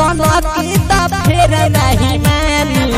सनकी त फेर नहीं मानी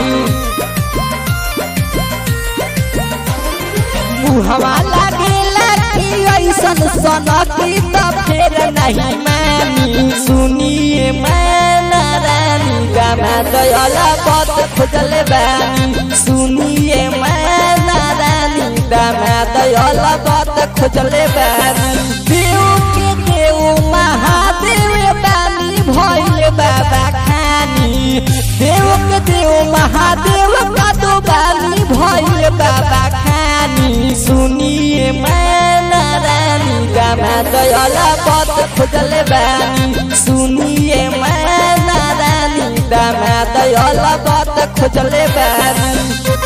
मुहवा लागेला कि ऐसन सनकी त फेर नहीं मानी सुनिए मैना रानी गाना दयाला पत खोजल बानी सुनिए मैना रानी गाना दयाला पत खोजल बानी देव के देव महादेव बानी भइल बाबा खानी देव के देव महादेव का दो बानी भइल बाबा खानी सुनिए मैना रानी गाना दयाला पत खोजल बानी सुनिए मैना रानी गाना दयाला पत खोजल बानी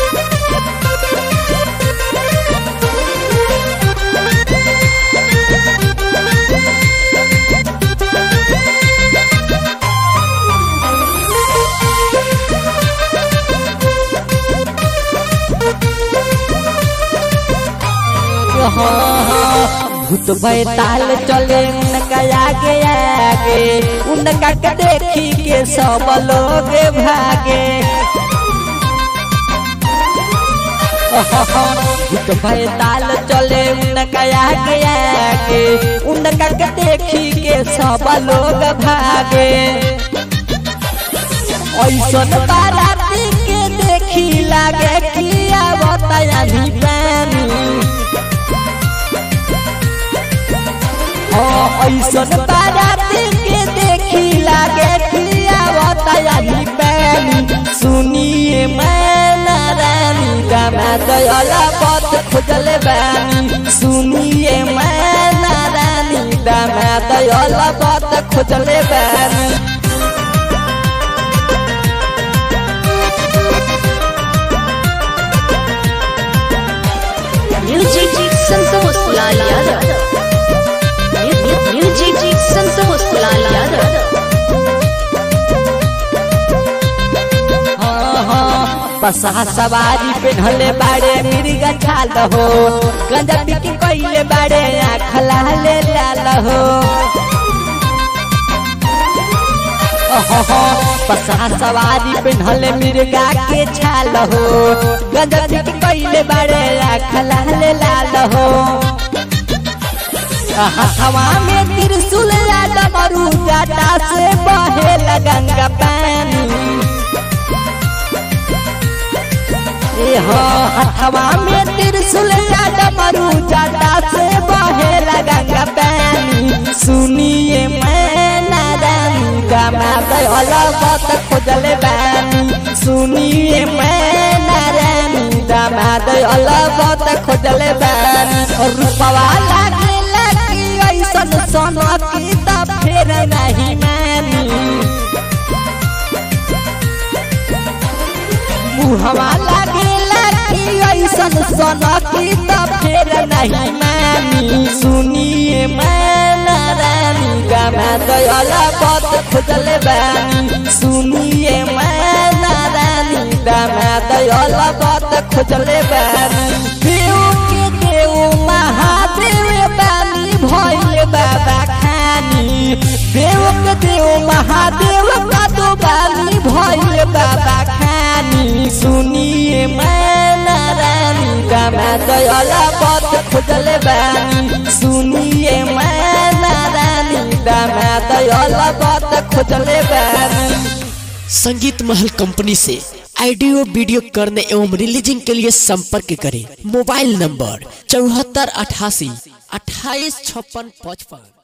भूत बैताल चले उनका आगे आगे उनका के देखी के सब लोग भागे भूत बैताल चले उनका आगे आगे उनका के देखी के सब लोग भागे ऐसन बाराती के देखी लागे कि बताया भी पानी ऐसन बाराती के देखी लागे कि बताया भी पानी सुनिए मैना रानी गाना दयाला पत खोजल बानी सुनिए मैना रानी गाना दयाला पत खोजल बानी म्यूजिक संतोष लाल यादव म्यूजिक संतोष लाल यादव बसा सवारी पे ढले बाड़े मिर्गा छाल हो गंजा पिटी कइले बाड़े आँख लाले लाल हो बसा सवारी पे ढले मिर्गा के छाल हो गंजा पिटी कइले बाड़े आँख लाले लाल हो हवा में त्रिशूल डमरू जाटा से बहे गंगा पानी हवा में त्रिशूल डमरू जाटा से बहे गंगा पानी सुनिए मैना रानी गाना दयाला बत खोजल बानी सुनिए मैना रानी गाना दयाला बत खोजल बानी रूपवा लागेला कि ऐसन सनकी त फेर नहीं मानी मुहवा लागेला कि ऐसन सनकी त फेर नहीं मानी सुनिए मैना रानी गाना दयाला पत खोजल बानी सुनिए मैना रानी गाना दयाला पत खोजल बानी देव के देव महादेव बानी भइल बाबा खानी देव के देव महादेव का दो बानी भइल बाबा खानी सुनिए मैना रानी गाना दयाला पत खोजल बानी सुनिए मैना रानी गाना दयाला पत खोजल बानी संगीत महल कंपनी से ऑडियो वीडियो करने एवं रिलीजिंग के लिए संपर्क करें मोबाइल नंबर चौहत्तर अठासी अट्ठाईस छप्पन पचपन